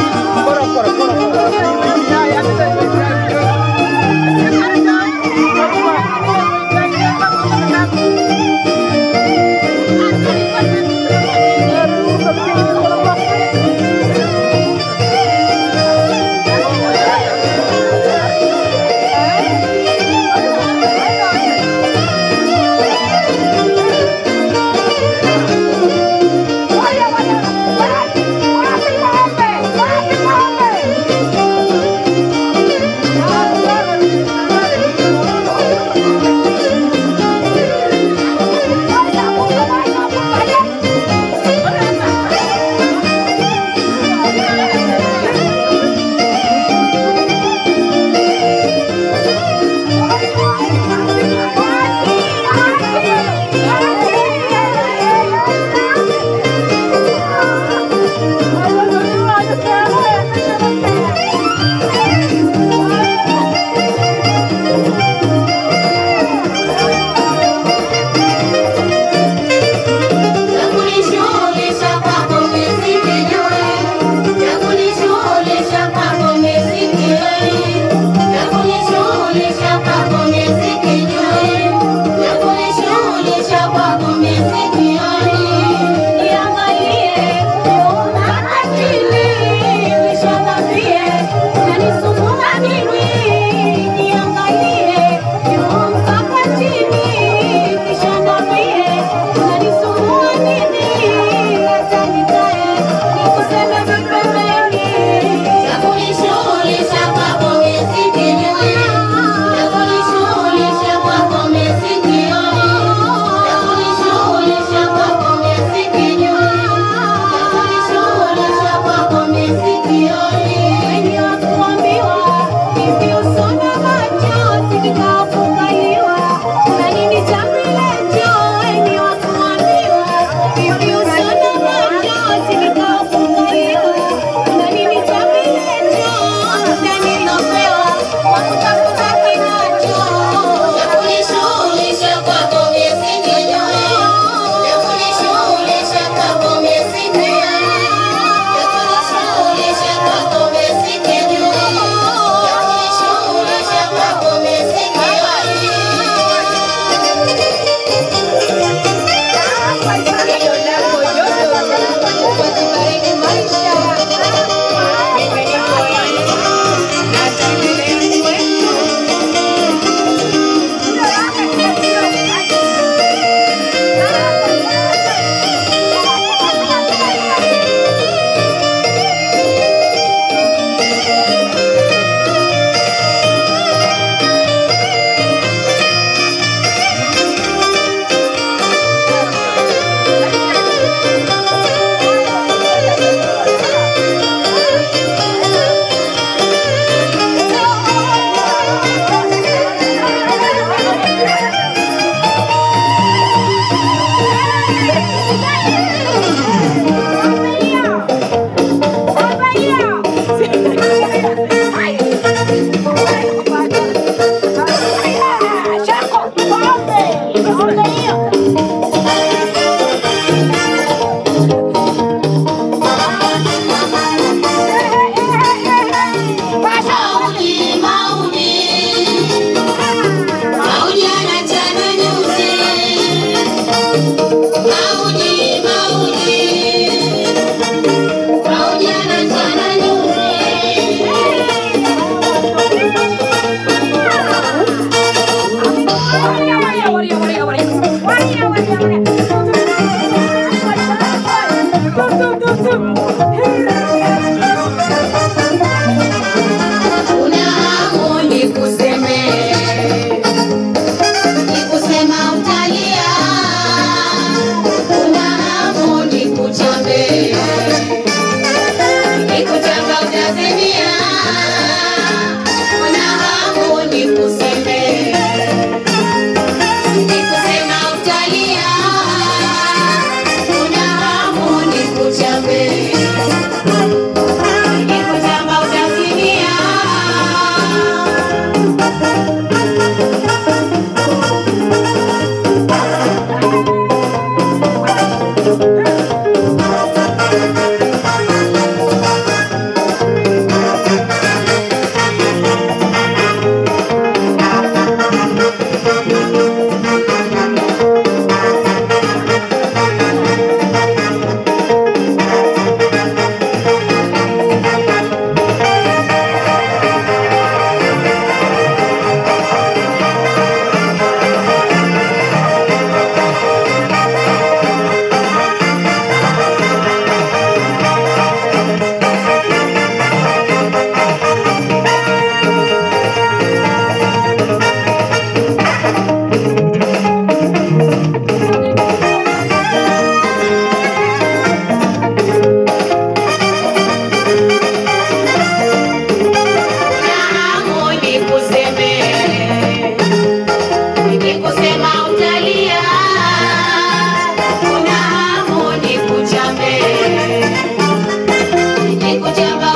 Wapi ng'ombe? Wapi ng'ombe?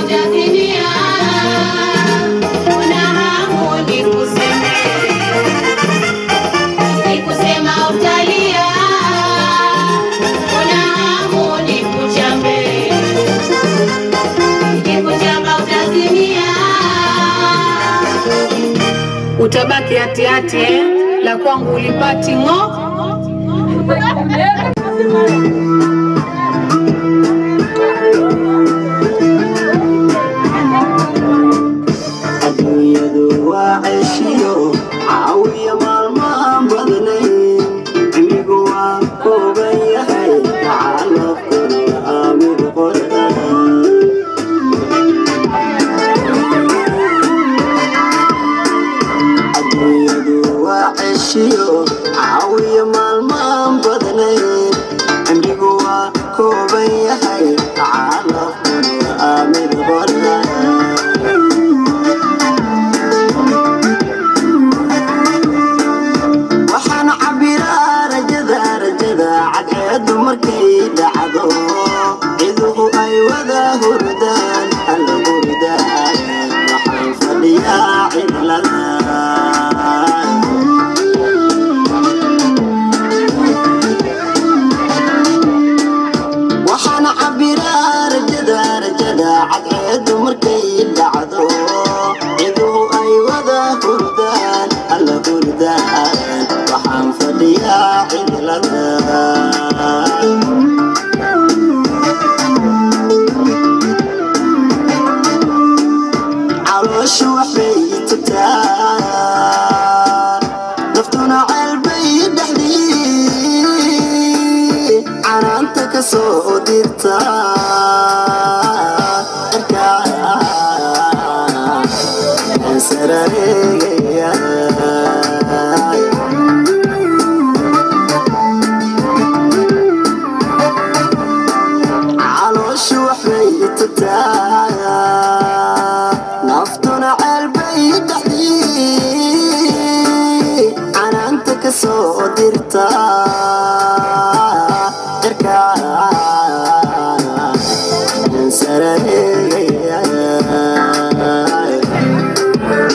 utazimia, una hamu nikuseme, nikusema utalia, una hamu nikuchambe, nikikuchamba utazimia. utabaki hatihati eh? la kwangu ulipati ng'o adduunyadu waa ceshiyo caawiya maalmahan badnay cimigu waa kooban yahay tacalafkana aamid qorda adduunyadu waa ceshiyo caawiya maalmahan badnay cimrigu waa kooban yahay tacalafkana aamid qorda waxaan cabiraa rajada rajada cadceedu markay dhacdo ciduhu ay wada hurdaan alla hurdaan waxaan fadhiyaa cidlada waxaan cabiraa rajada rajada cadceedu markay dhacdo ciduhu ay wada hurdaan alla hurdaan waxaan fadhiyaa cidlada calooshu waxbay tutaa naftuna ceelbay dhexdii canaanta ka soo dirta cirkaa sarareegaya calooshu waxbay tutaa naftuna ceelbay dhexdii canaanta ka soo dirta cirkaa sarareegaya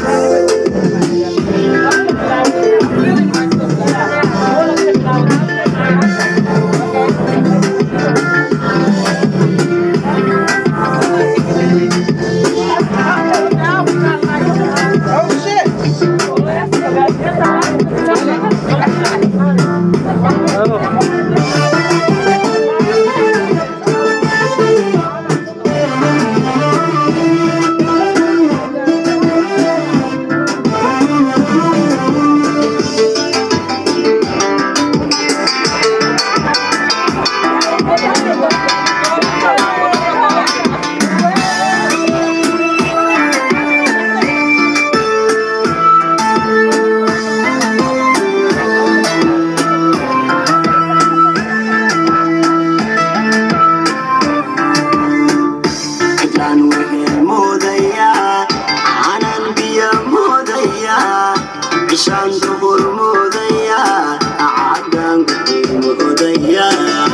cidlaan wehel moodayaa canan biyo moodayaa cishaan duhur moodayaa caadaan gudiin moodayaa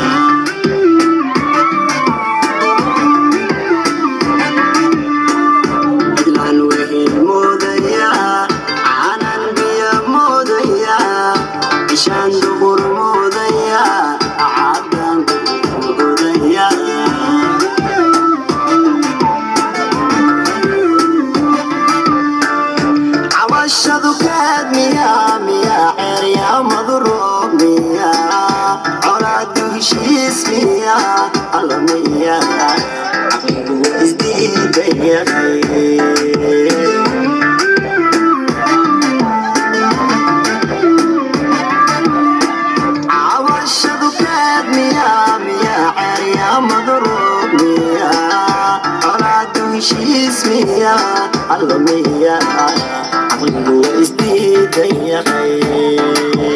cidlaan wehel moodayaa canan biyo moodayaa cishaan duhur moodayaa caadaan gudiin moodayaa cawashadu kaad miyaa miyaa ceeryaamadu roob miyaa colaadu heshiis miyaa alla miyaa caqligu isdiidan yahay cawashadu kaad miyaa miyaa ceeryaamadu roob miyaa colaadu heshiis miyaa alla miyaa caqligu isdiidan yahay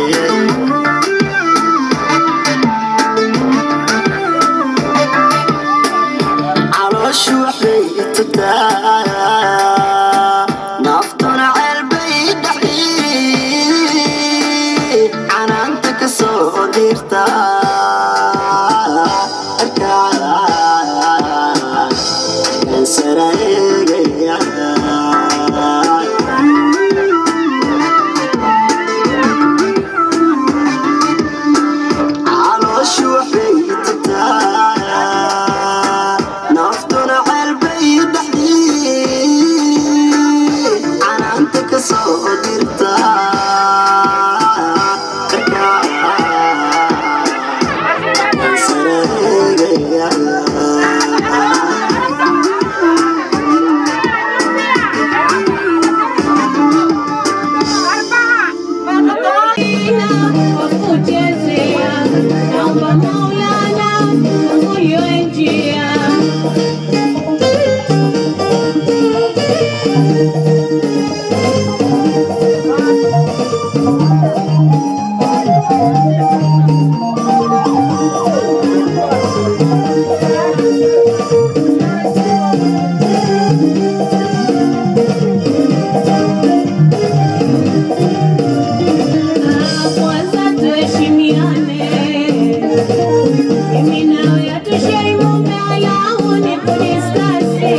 calooshu waxbay tutaa naftuna ceelbay dhexdii canaanta ka soo dirta cirkaa sara eegaya calooshu waxbay tagtaa naftuna ceelbay dhexdii canaanta ka soo dirta sara eegaya Wakuchezea, naomba Maulana ufungue njia. Kwanza tuheshimiane, mimi nawe hatushai mume wala huni kuniskasi.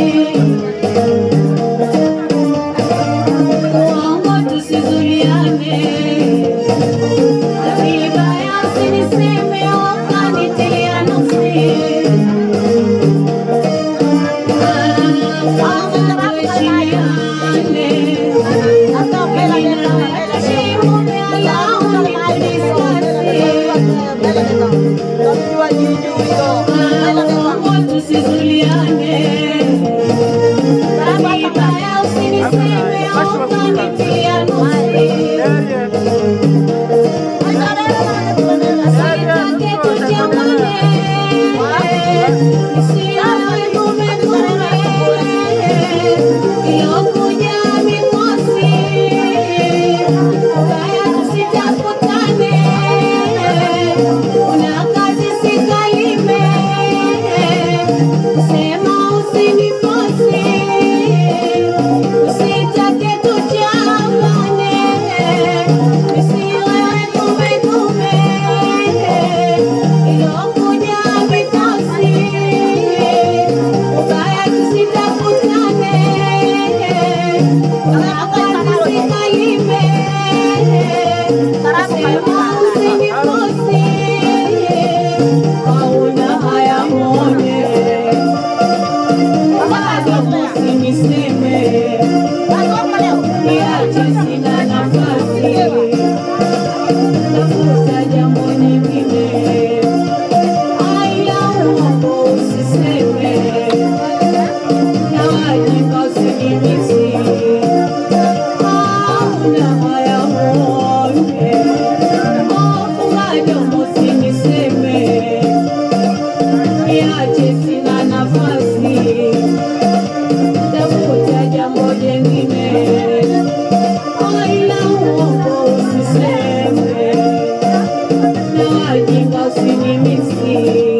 Uongo tusizuliane, na vibaya usiniseme ukanitilia nuksi. Kwanza tuheshimiane, mimi nawe hatushai mume wala huni kuniskasi. Uongo tusizuliane, na vibaya usiniseme ukanitilia nuksi. Usitake tuchamane, isiwe tume tume, ilokuja mikosi, ubaya tusitakutane, wakati tusikalime, sema usinikosi, hauna haya mone, bado usiniseme niache sina nafasi, tafuta jambo nyingine, aya uongo usiseme, na wajinga usinimisi, hauna haya uone, funga jambo usiniseme, niache sina nafasi, tafuta jambo jengine Aila uongo usiseme, na wajinga usinimisi.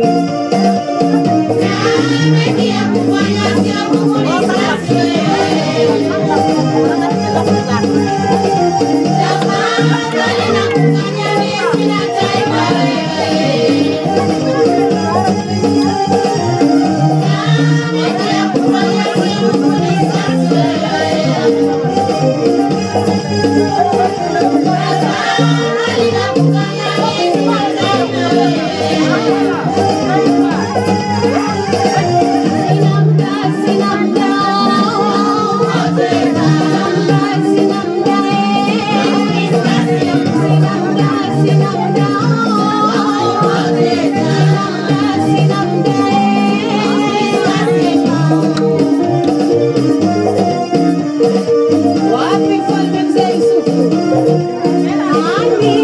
Wapi mfalme mzee Yusufu? Nani?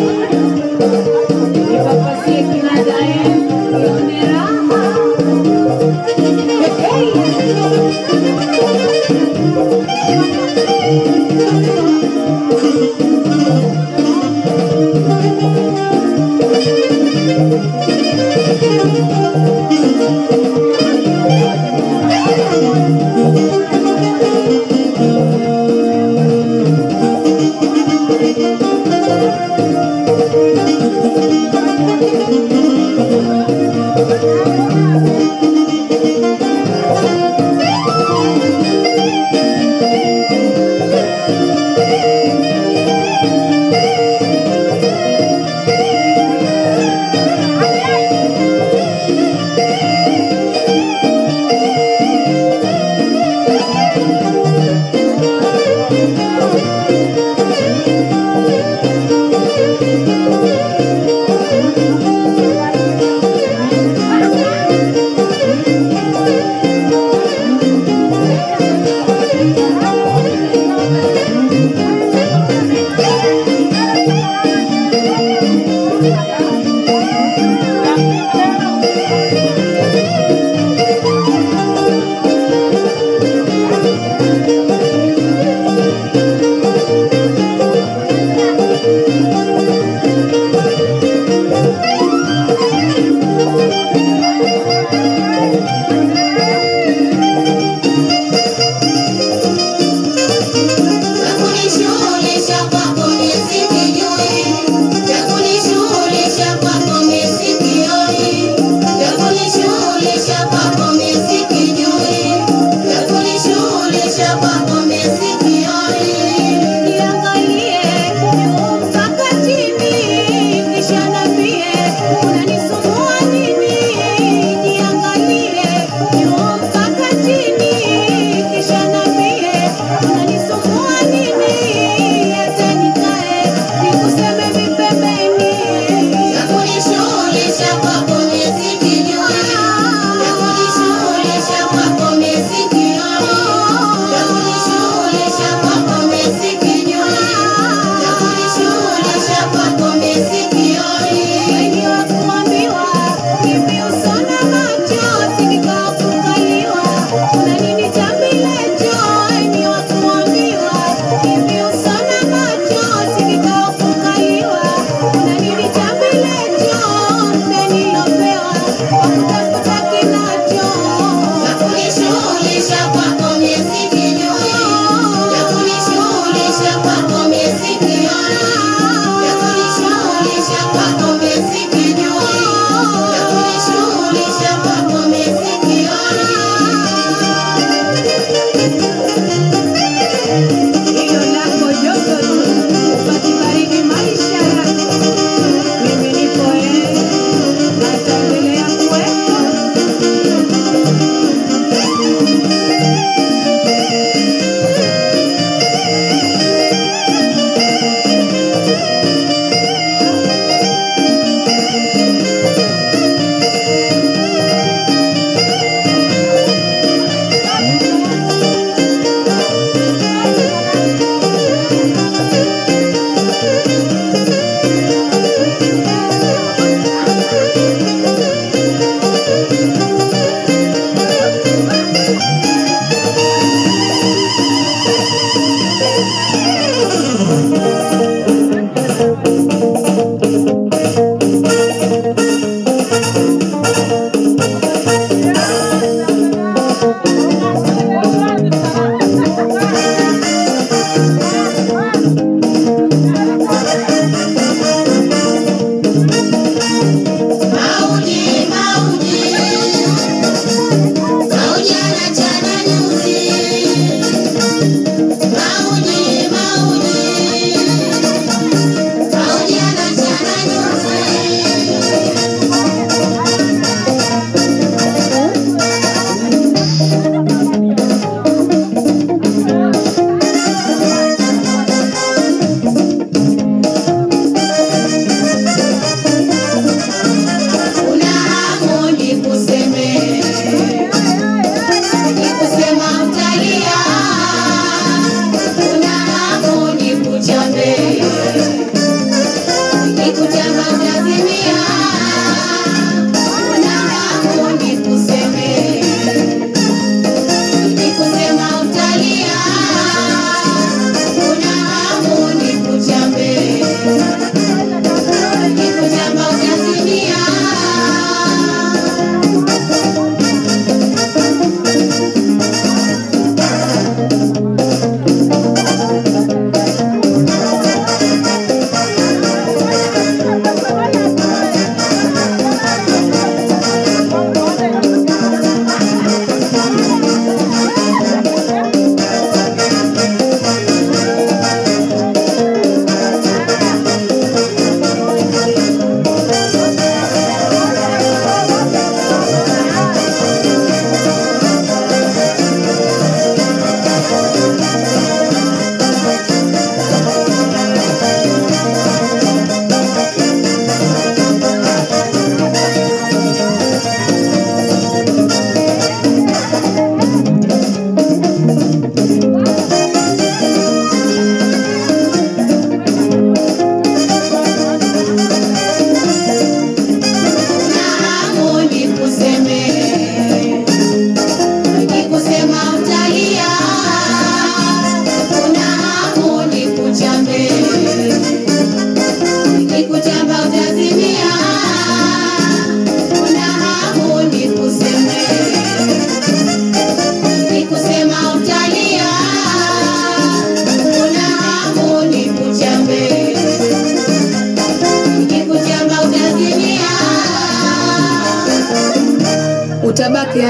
Nipapasie kinanda eh, nione raha. Hey, hey.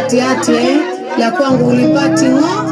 atiati eh? la kwangu ulipati ng'o